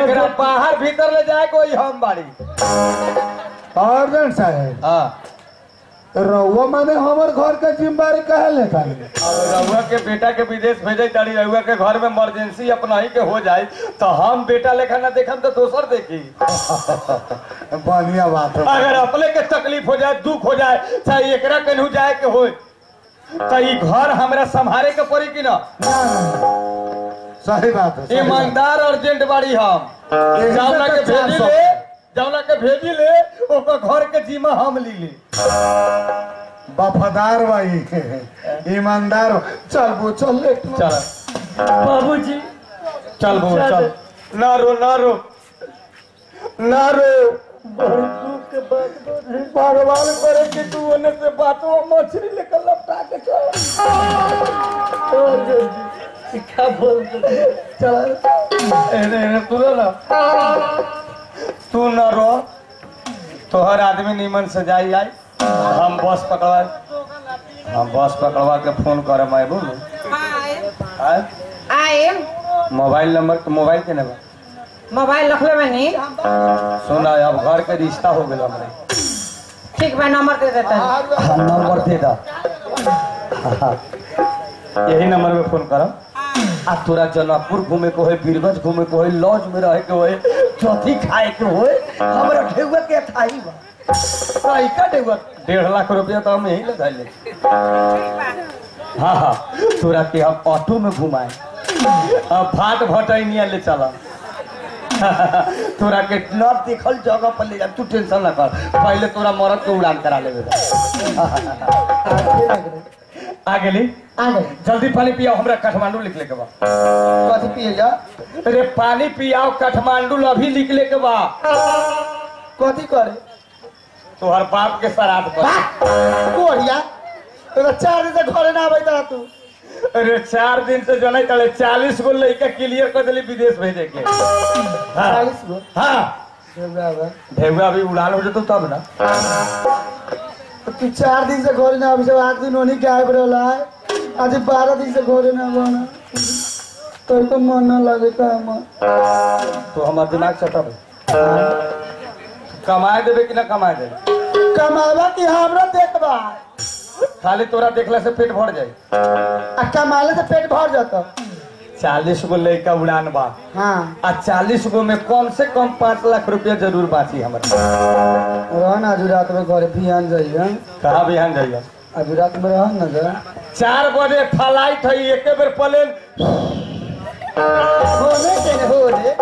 एकरा बाहर भीतर ले जाए कोई हम बाड़ी अर्जन साहब हाँ रउआ माने हमर घर के जिम्मेदारी कहे लेता और रउआ के बेटा के विदेश भेजे तारी रउआ के घर में इमरजेंसी अपना ही के हो जाए तो हम बेटा लेखा ना देखम तो दोसर देखी बढ़िया बात है अगर अपने के तकलीफ हो जाए दुख हो जाए चाहे एकरा केनहू जाए के हो तो ई घर हमरा संभाले के पड़ी कि ना ना, ना, सही बात है सही बात है। ईमानदार अर्जेंट बाड़ी हम यही जौना के से तो भेजी 400 ले जौना के भेजी ले ओकर घर के जिम्मा हम ली ले वफादार भाई ईमानदार बा। चल वो चल ले चल बाबूजी चल बो चल ना रो ना रो ना रो भगवान करे कि तू ओने से बातों मछली लेकर लपटा के चल क्या बोल चल एने एने तू रो ना तू ना रो तोहर आदमी नीमन से जाई आई हम बस पकड़वा हम बस पकड़वा के फोन करम आए बोलू आए आए मोबाइल नंबर मोबाइल के नंबर मोबाइल रख ले मैंने सुना अब घर के रिश्ता हो गया हमरे ठीक बा नंबर दे देता हूँ हाँ नंबर दे दा यही नंबर में फोन करम आ तोरा जनकपुर घूमे के होए बीरगंज घूमे के होए लॉज में रहे के होए चौथी खाए के होए हमरा ढेउआ के थाई बा सही का ढेउआ डेढ़ लाख रुपया तो हम यही लगा ले हाँ हाँ तोरा के हम ऑटो में घुमाए अब भाट भटैनिया ले चला तोरा के न देखल जगह पर ले जा तू टेंशन ना कर पहले तोरा मरद के उड़ान करा लेबे आ गेली आ गए जल्दी पानी पियाओ हमरा काठमांडू निकले के बा कथी पिए जा अरे पानी पियाओ काठमांडू अभी निकले के बा कथी करे तोहर बाप के श्राद्ध पर कोरिया तो चार दिन से घरे ना आबै ता तू अरे चार दिन से जनै तले चालीस गो लड़का क्लियर कर दिली विदेश भेजे के हाँ चालीस गो हाँ बराबर ढेउआ अभी उड़ान हो जतो तब ना तू चार दिन से घरे ना आबै से आठ दिन होनी के आबि रहला है आज बारह दिन से घरे ना बना तो तो मन ना लगे का हम तो हमार दिमाग चटब कमाए देबे कि ना कमाए देबे कमावा की हमरा देखबा खाली तोरा देखला से पेट भर जाए आ कमाले से पेट भर जाता चालीस गो लड़का उड़ान बा हाँ आ चालीस गो में कम से कम पाँच लाख रुपया जरूर बाची हमारे रह ना आज रात में घरे बिहान जाइए कहा बिहान जाइए आज रात में रह ना जा चार बजे फ्लाइट है एक बेर प्लेन होने के ने हो रे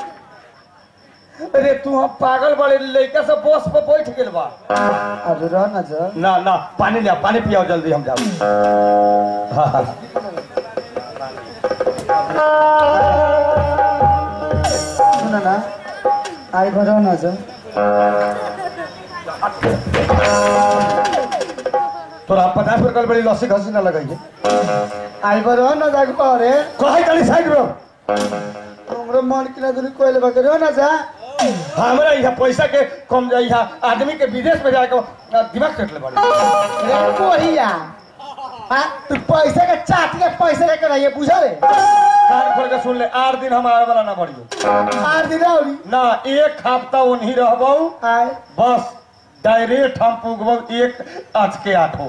अरे तू हम पागल बड़े लड़का से बस पे बैठ गेल बा आज रह ना जा ना ना पानी लिया पानी पियाओ जल्दी हम जाओ हाँ, हाँ। सुन ना आई घर रह ना जा तोरा पचास रुपया बड़ी लस्सी खसी ना लगाइए आई घर रह ना जा घरे कहे चली साइड में हमरो मन किना दुनी कोइले बके रह ना जा हमरा यहाँ पैसा के कम जाए यहाँ आदमी के विदेश में जाके दिमाग कटले बड़ी रे कोहिया हाँ तू पैसे के चाट के पैसे लेकर आइए बुझा रे कान खोल के सुन ले आठ दिन हम आवे वाला ना बढ़ियो आठ दिन औरी ना एक हफ्ता उन्हीं रहबो आए बस डायरेक्ट हम पुगबो एक आज के आठो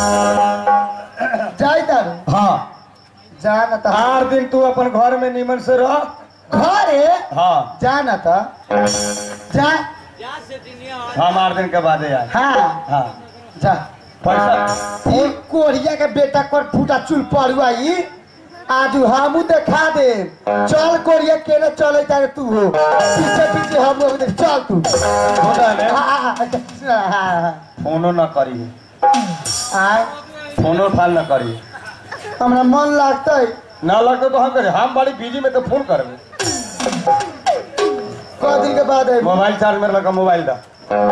जाई तारू हाँ जा ना ता आठ दिन तू अपन घर में नीमन से रह घरे हाँ जा ना ता जा हम आठ दिन के बाद आए हाँ हाँ जा पैसा एक कोरिया के बेटा कर फूटा चुल पड़ुआई आज हमू देखा दे चल कोरिया केने चले तारे तू हो पीछे पीछे हम लोग देख चल तू होता है हाँ, हाँ, हाँ, अच्छा, हाँ, हाँ, फोनो न करी आए फोनो फाल न करी हमरा मन लगता है ना लगते तो हम करे हम बड़ी बिजी में तो फोन करबे कौ दिन के बाद है मोबाइल चार्ज में लगा मोबाइल दा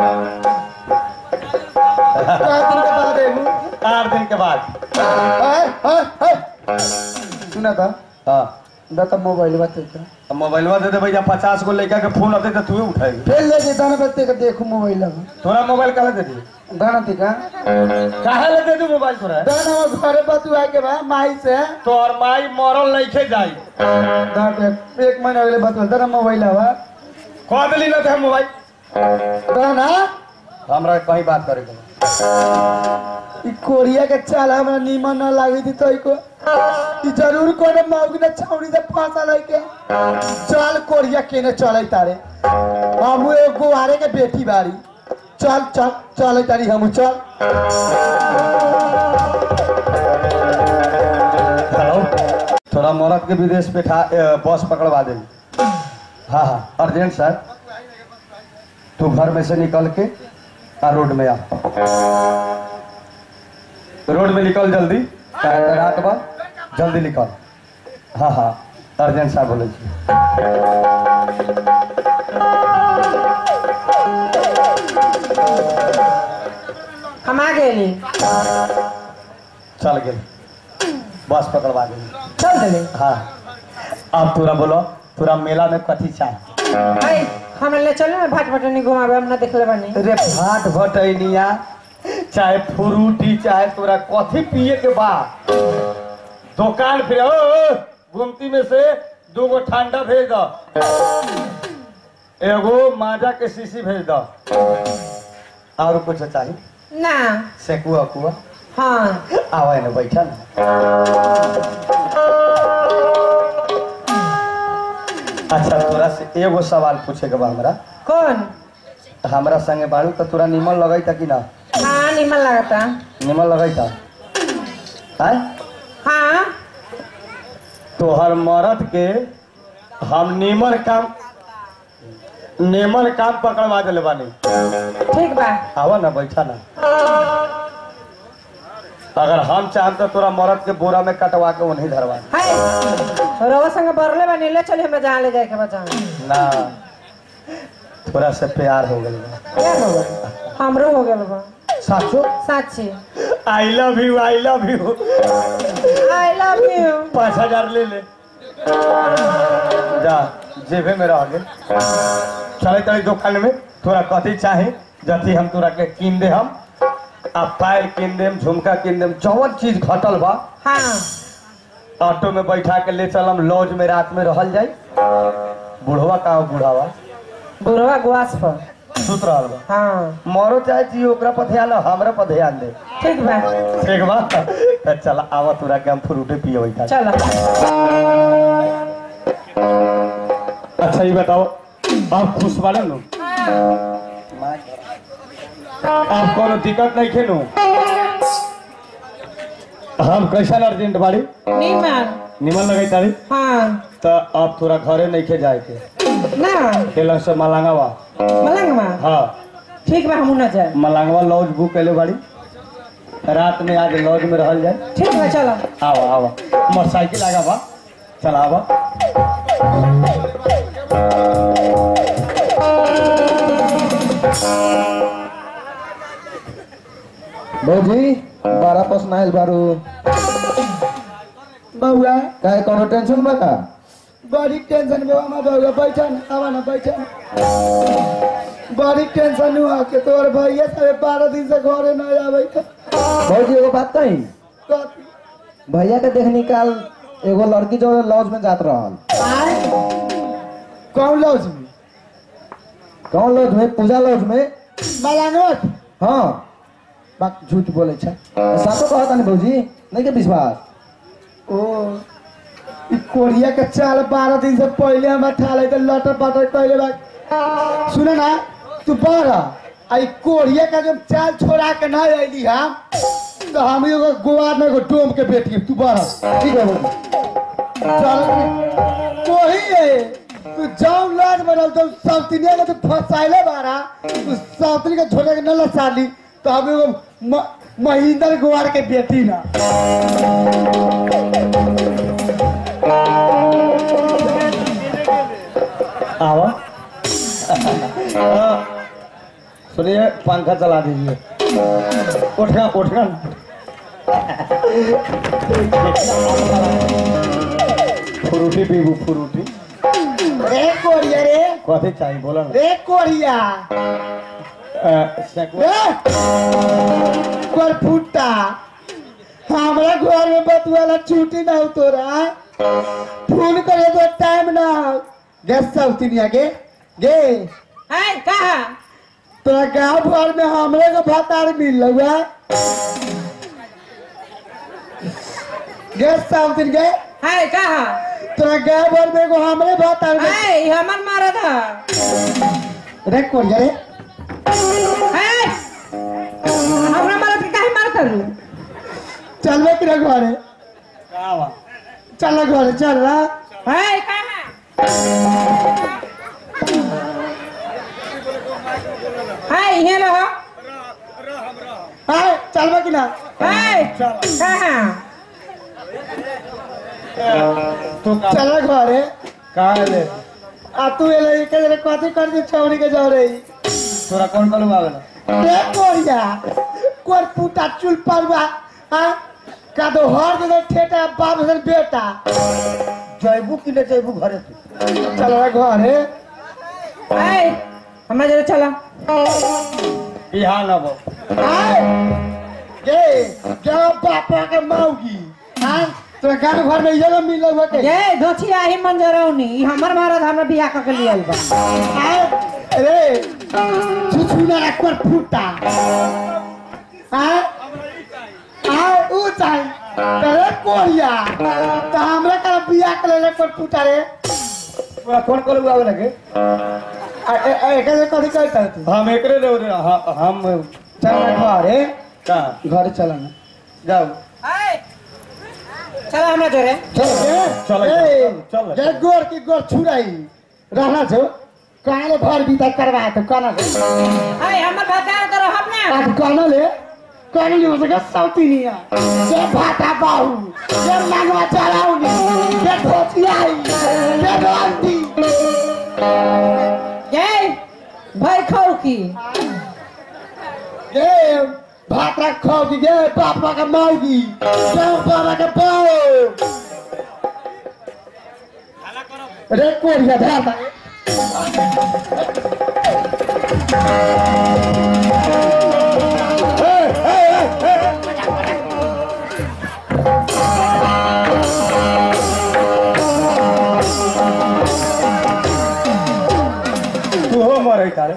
कौ दिन के बाद है आठ दिन के बाद हाय हाय हाय सुना था हाँ दा तो मोबाइल बाते का अब मोबाइलवा दे दे भैया पचास गो लड़का के फोन आते तो तू उठाएगी फिर ले जे दाना बत्ते का देखो मोबाइल तोरा मोबाइल कहा दे दी दाना ती का काहे ले दे दू मोबाइल तोरा दाना वो घरे बतु आके बा माई से तोर माई मरल लइखे जाई दा के एक महीना अगले बतु दाना मोबाइल हवा कह देली ना ते मोबाइल दाना हमरा कहीं बात करे के बा। ई कोरिया के चाल हमरा नीमन न लागी थी तो को ई जरूर कोने मौगी ने छौड़ी से फांसा लई के चल कोरिया केने चले तारे हम एगो आरे के बेटी बारी चल चल चले तारी हम चल हेलो थोड़ा मरद के विदेश पे ठा ए, बस पकड़वा दे हाँ हाँ अर्जेंट सर तू घर में से निकल के आ रोड में आ रोड में निकल जल्दी काहे त रात बा जल्दी निकल हाँ हाँ अर्जेंट साहब बोले छी हम आ गेली चल गेल बस पकड़वा दे चल देली हाँ अब तोरा बोलो तोरा मेला में कथी चाही हाय हमरा ले चल ना भाट भटनी घुमावे हम ना देखले बानी अरे भाट भटैनिया चाहे फ्रूटी चाहे तोरा कथी पिए के बा दुकान फिर ओ, ओ, गुमती में से दो गो ठंडा भेज दो एगो माजा के शीशी भेज दो और कुछ चाहिए ना सेकुआ कुआ हाँ आवा ना बैठा ना अच्छा तोरा से एगो सवाल पूछे के बा हमरा कौन हमरा संगे बाड़ू तो तोरा निमन लगैता कि ना हाँ निमन लगता निमन लगैता आय हाँ तोहर मरद के हम निमन काम निमन काम पकड़वा दिले बानी ठीक बा आवा ना बैठा ना अगर हम चाहम तो तोरा मरद के बोरा में कटवा के उन्हीं धरवा दे। हाय रवा संग बरले बानी ले चली हमरा जहाँ ले जाए के बचा ना थोड़ा से प्यार हो गई क्या हो गइल? हमरो हो गेल बा साचो साची I love you I love you I love you पाँच हजार ले ले जा जेबे में रह गए चले तड़ी दुकान में तोरा कथी चाही जथी हम तोरा के कीन दे हम आ पायल कीन देम झुमका कीन देम जवन चीज घटल बा हाँ ऑटो में बैठा के ले चलम लॉज में रात में रहल जाई बुढ़वा का हो बुढ़ावा बुढ़वा गुआस पर सुत रहल बा हाँ मरो चाहे जी ओकरा पर ध्यान हमरा पर ध्यान दे ठीक बा ठीक बा त चल आवा तोरा के हम फ्रूटे पिए बैठा चलो अच्छा ये बताओ आप खुश वाले नु आप कोनो दिक्कत नहीं खेलू हम कैसा अर्जेंट बाड़ी नीमन निमन लगे तारी हाँ तो अब थोड़ा घरे नहीं खे जाए के ना खेल से मलांगावा मलंग में हाँ ठीक बा हमू ना जाए मलांगवा लॉज बुक कैले बाड़ी रात में आज लॉज में रहल जाए ठीक बा चलो आवा आवा मोटरसाइकिल आगा बा चल आवा भौजी बारह पस नाइल बारू बउआ काहे कोनो टेंशन बा का बड़ी टेंशन बा हमार बउआ बैठा ना आवा ना बैठा ना बड़ी टेंशन हुआ के तोर भैया सारे बारह दिन से घरे ना आवे त भौजी एगो बात कही कथी भैया के देख निकाल एगो लड़की जो लॉज में जात रहल कौन लॉज में कौन लॉज में पूजा लॉज में मलांगवट हाँ बात झूठ बोले छ सातो कहता नहीं भौजी नहीं के विश्वास ओ ई कोरिया के चाल बारह दिन से पहले हम ठाले तो लटर पटर कैले बा सुने ना तू बारह आई कोरिया का जब चाल छोड़ा के ना अली हम तो हम एगो गोवार में एगो डोम के बेटी तू बारह ठीक है भौजी चल कोही है तू जाऊ लाज बनल तो साउथनिया के तू फसाइले बारा तू साउथनी के छोड़े के न लसाली तो हम एगो म- महेंद्र गोवार के बेटी ना आवा हाँ, सुनिए पंखा चला दीजिए उठना उठना फ्रूटी पीबू फ्रूटी रे कोरिया रे कथी चाहिए बोला ना रे कोरिया अ, सेकवा- रे कोर फुट्टा हमरा घर में बतुआला छुट्टी ना हो तोरा फोन करे तो टाइम ना हो गैस सौतिनिया गे गे है कहा तोरा गांव भर में हमरे को भतार मिल हुआ गैस सौतिन गे है कहा तोरा गांव भर में एगो हमरे भतार मिल है ई हमर मरद है रे कोरिया रे है हमरा मरद के काहे मारत रू चलबे कि ना घरे का बा? चल घरे चल रहा है कहा है ये लो हाय चलबे कि ना है कहा तू का चल घरे का ले आ तू एले के जरे कथी कर दी छौरी के जाओ रही तोरा कौन कौन आवेला रे कोरिया कोर पुटा चुल परवा हां का दो हर जगह ठेटा बाप से बेटा जैबू कि नहीं जैबू घरे तू चल घरे है हमरा जरा चला बिहान अब हाय गे क्या बापा के मौगी हां तोरा गांव घर में ये मिल हुआ के ये धोछिया ही मंजरौनी ई हमर मरद हमरा बियाह क के लियल बा हाय रे छुछुना रे कोर फुटा हां हाय ऊ चाही रे कोरिया त हमरा का बियाह के ले कोर फुटा रे तोरा कौन कौन आवेला के आ ए ए के कथी कहता तू हम एकरे रे रे, ह- हम चल घरे का घरे चल ना जाओ है चला हमरा जोरे चल चल, ए चल, चल। ये गोर की गोर छुराई रहना छो काले भर बीता करवा तो काना से है हमर भतार तो रहब ना आज काना ले काना ले उसका सौती नहीं है ये भाटा बाहू ये लगवा चलाऊ नहीं ये धोतियाई ये रांती ये भाई खाऊ की ये भाटा खाओ की ये पापा का माऊगी ये बाबा का पाओ रे कोरिया धाता तू हो मरे तारे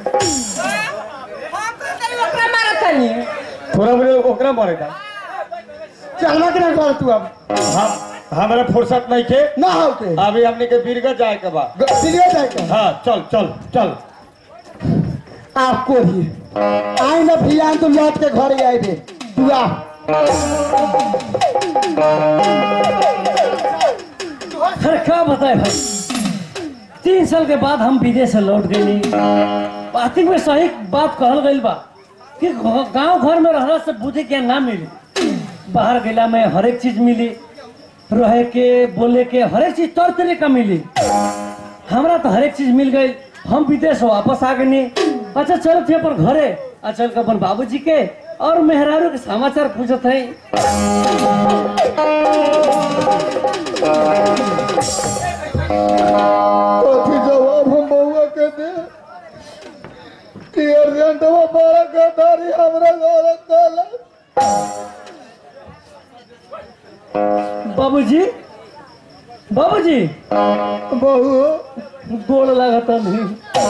ओकरा मारत तनी थोड़ा बड़े ओकरा मरे तारे चलवा के ना कर तू अब हम हमारा फुर्सत नहीं के ना हो के अभी हमने के बीरगंज जाए के बाद दिलिए जाके हाँ चल चल चल आपको ही आई ना भियान तो लौट के घर ही आए थे तू आ अरे क्या बताए भाई तीन साल के बाद हम विदेश से लौट गई पार्थिक में सही बात कहल गई बा कि गांव घर में रहला से बुद्धि ज्ञान ना मिली बाहर गेला में हर एक चीज मिली रहे के बोले के हर एक चीज तौर तरीका मिली हमरा तो हर एक चीज मिल गई हम विदेश वापस आ गए अच्छा चलो थे पर घरे आ चल के अपन बाबूजी के और मेहरारू के समाचार पूछत है कथी जवाब हम बउआ के दे कि अर्जेंट वो बड़ा गदारी हमरा घर काला बाबूजी बाबूजी बहू गोड़ लगता नहीं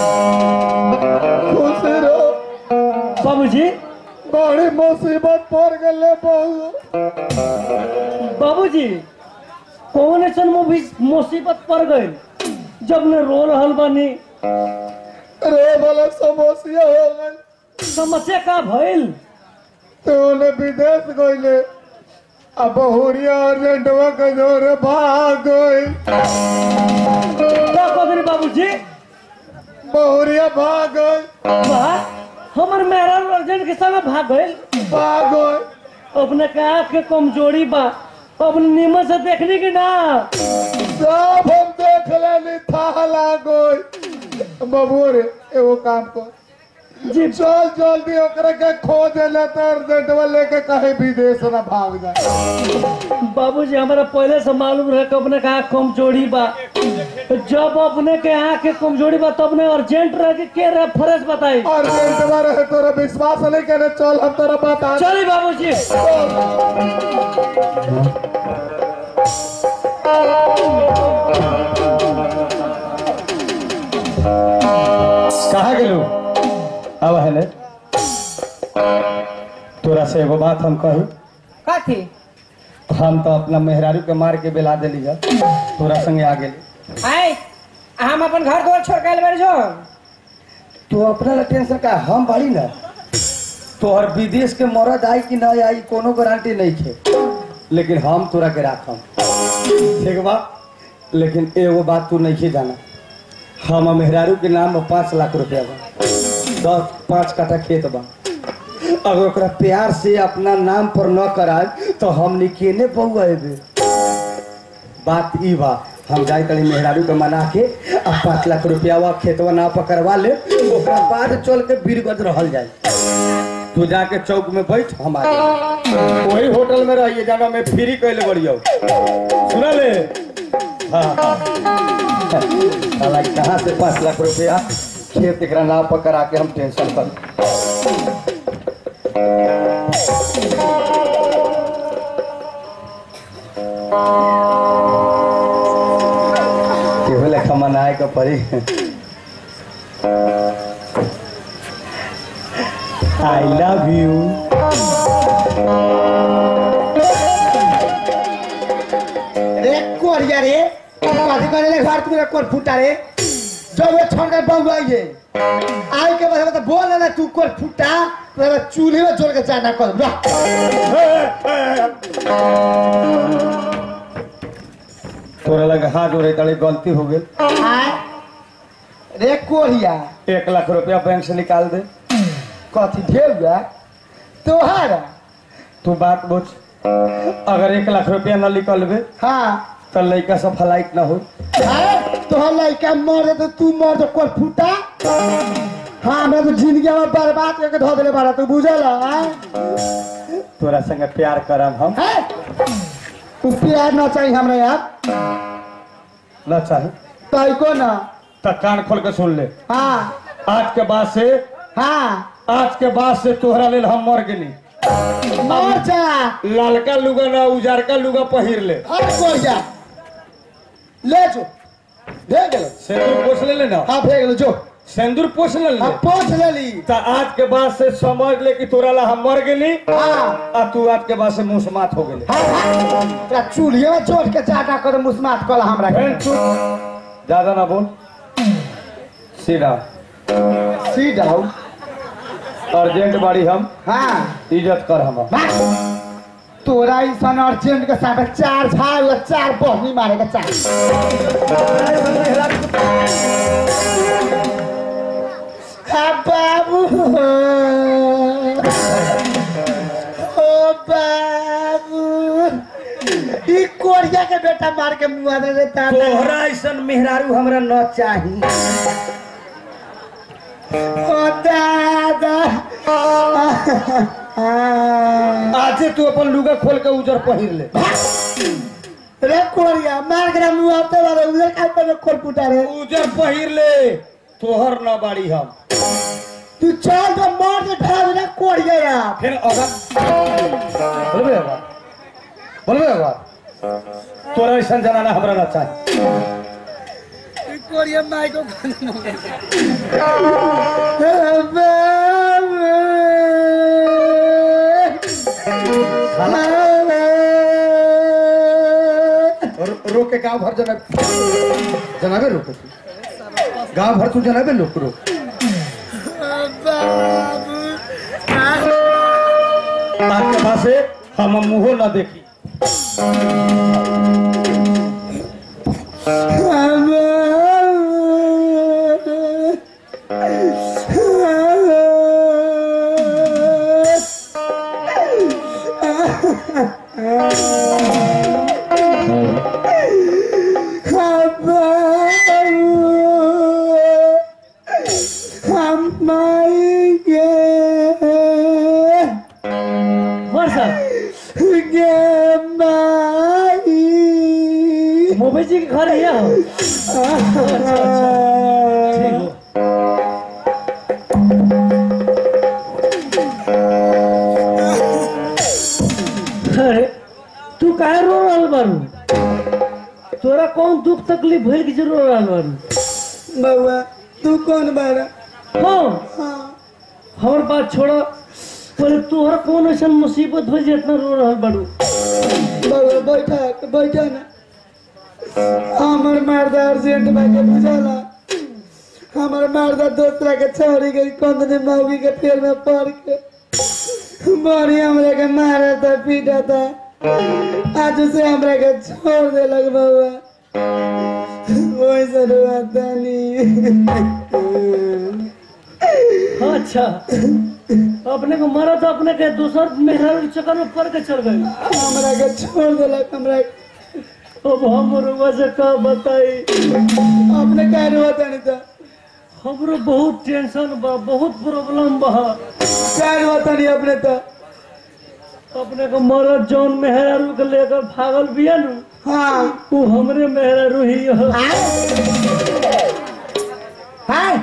खुश रहो बाबूजी बड़ी मुसीबत पड़ गए बहू बाबूजी कौन ऐसा मूवी मुसीबत पड़ गई जब ने रो रहल बानी रे वाला समस्या हो गई समस्या का भइल तो उन्हें विदेश गईले अब बहुरिया अर्जेंटवा के जोरे भाग गई का कदरी बाबूजी बहुरिया भाग गई वाह हमर मेहरा अर्जेंट के संग भाग गइल भाग गई अपने के आँख के कमजोरी बा अब नीमन से देखनी की ना सब हम देख लेनी था गई बबुआ रे एगो काम कर जी चल जल्दी ओकरा के खो देले तो अर्जेंटवा लेके कहीं विदेश ना भाग जाए बाबूजी हमारा पहले से मालूम रहे कि अपने का आँख कमजोरी बा जब अपने के आँख के कमजोरी बा तब ने अर्जेंट रह के के रेफरेंस बताई अर्जेंटवा रहे तोरा विश्वास नहीं करे चल हम तोरा बता चली बाबूजी कहा गेलू अब है ने तोरा से एगो बात हम कही कथी हम तो अपना मेहरारू के मार के बेला दिली है तोरा संगे आ गेली आय हम अपन घर द्वार छोड़ के आइल बारी जो तू अपना ला टेंशन का हम बाड़ी ना तोहर विदेश के मरद आई कि ना आई कोनो गारंटी नहीं थे लेकिन हम तोरा के राखम ठीक बा लेकिन एगो बात तू नहीं जाना हम मेहरारू के नाम में पाँच लाख रुपया बा दस पाँच कट्ठा खेत बा अगर ओकरा प्यार से अपना नाम पर न कराए तो हम निकेने बउएबे बात ई बा हम जाए तनी मेहरारू के मना के आ पाँच लाख रुपया वा खेतवा ना पकड़वा ले ओकरा बाद चल के बीरगंज रहल जाए तू जाके चौक में बैठ हम आ जाएंगे। वही होटल में रहिए जाना मैं फ्री कैले बढ़िया सुना ले हाँ हाँ साला कहाँ से पाँच लाख रुपया खेत एकरा ना पकड़ा के हम टेंशन कर केहू लेखा मनाए के पड़ी आई लव यू रे कोरिया रे कथी करे ले घर तुम्हारा कोर फूटा रे जब वो छोड़ कर बहू आई है आई के बाद तो बोल ना तू कोर फूटा तो चूल्हे में जोड़ के जाना कर ला तोरा लगे हाथ जोड़े तले गलती हो गई आय रे कोरिया एक लाख रुपया बैंक से निकाल दे कथी ढेउआ तोहारा तू बात बुझ अगर एक लाख रुपया न निकलबे हाँ तो लड़का सब फ्लाइट न हो अरे तोहर लड़का मर तो तू मर तो कोर फूटा हाँ हमरा तो जिंदगी में बर्बाद करके धो देले बारा तू बुझल हाँ तोरा संगे प्यार करम हम है? तू प्यार ना चाहिए हमरा यार न चाहे तय को ना तो कान खोल के सुन ले हाँ आज के बाद से हाँ आज के बाद से तोहरा लेल हम मर गेली मर जा लालका लुगा ना उजारका लुगा पहिर ले अरे कोई जा ले जो दे गेलो सिंदूर पोछ ले ले ना हाँ फेंक लो जो सिंदूर पोछ ले हाँ ले पहुंच ले ली तो आज के बाद से समझ ले कि तोरा ला हम मर गेली हाँ आ तू आज के बाद से मुसमात हो गेली हाँ हाँ तेरा चूल्हे में जोड़ के चाटा कर मुस्मात कल हमरा के बहन चुप ज्यादा ना बोल सीधा सी डाउन अर्जेंट बाड़ी हम हाँ इज्जत कर हम भाग। तोरा इंसान अर्जेंट के साथ चार झाड़ या चार बहनी मारे के चार हाँ बाबू ओ बाबू ई कोरिया के बेटा मार के मुआ दे देता तोहरा ऐसन मेहरारू हमरा न चाही ओ दादा आजे तू अपन लुगा खोल के उजर पहिर ले रे कोरिया मार के मुआ ते बारे उधर का पे खोल पुटा रे उजर पहिर ले तोहर न बाड़ी हम तू चल तो मार के ढा दे कोरिया यार फिर अगर बोलबे अगर बोलबे अगर तोरा ऐसा जनाना हमरा ना चाही कोरिया माई को रो- रोक के गांव भर जना जनाबे रोक तू गांव भर तू जनाबे लोक रोक आज के बाद से हम मुंहो ना देखी हम माई कि घर ये हो अच्छा अच्छा ठीक हो अरे तू काहे रो रहल बारू तोरा कौन दुख तकलीफ भइल कि जे रो रहल बारू बउआ तू कौन बारा हाँ हाँ हमर बात छोड़ा पहले तोहरा कौन ऐसा मुसीबत भइल जे इतना रो रहल बारू बउआ बैठा बैठा ना हमर मर्दा अर्जेंट बाके बुझाला हमर मर्दा दूसरा के छोड़ी गई कंदने मौगी के पेड़ में पड़ के बड़ी हमरा के मारा था पीटा था आज से हमरा के छोड़ देलक बउआ वैसे रुआता नहीं अच्छा अपने को मारा तो अपने के दूसर मेहरा के चक्कर में पड़ के चल गए हमरा के छोड़ देलक हमरा अब हम रुआ से का बताई अपने कह रुआता नहीं था हमरो बहुत टेंशन बा बहुत प्रॉब्लम बा कह रुआता नहीं अपने तो अपने को मरद जौन मेहरारू के लेकर भागल बिया नु हाँ वो हमरे मेहरारू ही हो हाय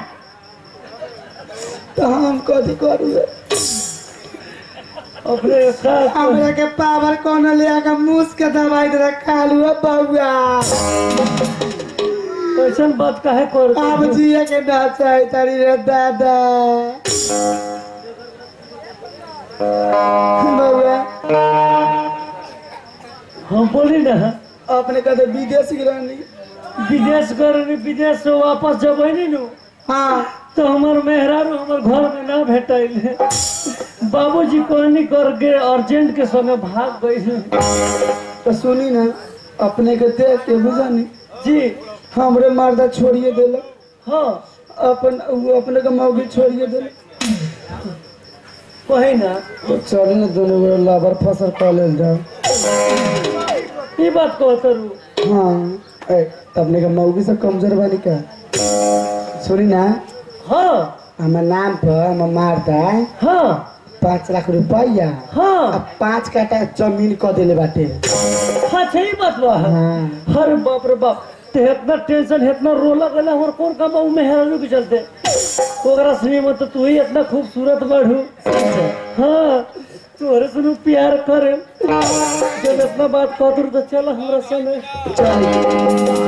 तो हम कथी करू अपने का हमरा के पावर कौन ले आके मुस के दवाई दे खा लू बउआ ऐसन बात काहे कर अब जिए के ना चाहे तारी रे दादा बउआ हम बोली ना अपने कहते विदेश गिरानी विदेश करनी विदेश से वापस जब नहीं नु हाँ तो हमार मेहरारू हमार घर में ना भेटाइल बाबूजी कहनी करके अर्जेंट के समय भाग गई तो सुनी ना अपने के देख के बुझानी जी हमरे मर्दा छोड़िए देलक हाँ अपन उ अपने के मौगी छोड़िए देलक कही ना तो चल ना दोनों गोरे लाबर फसल कर लेल जाओ ये बात कह करू हाँ ए अपने के मौगी से कमजोर बानी का सुनी ना हाँ हमार नाम पर हमार मारता हाँ पाँच लाख रुपया हाँ अब पाँच काटा जमीन क देले बाटे हाँ सही बात बा हाँ अरे बाप रे बाप ते इतना टेंशन इतना रोला गला और कौन काम उ मेहरारू के चलते ओकरा सुनी मत तो तू ही इतना खूबसूरत बढ़ू हाँ तोहरे सुनू प्यार करे जब इतना बात कहतरू तो चल हमरा संगे चल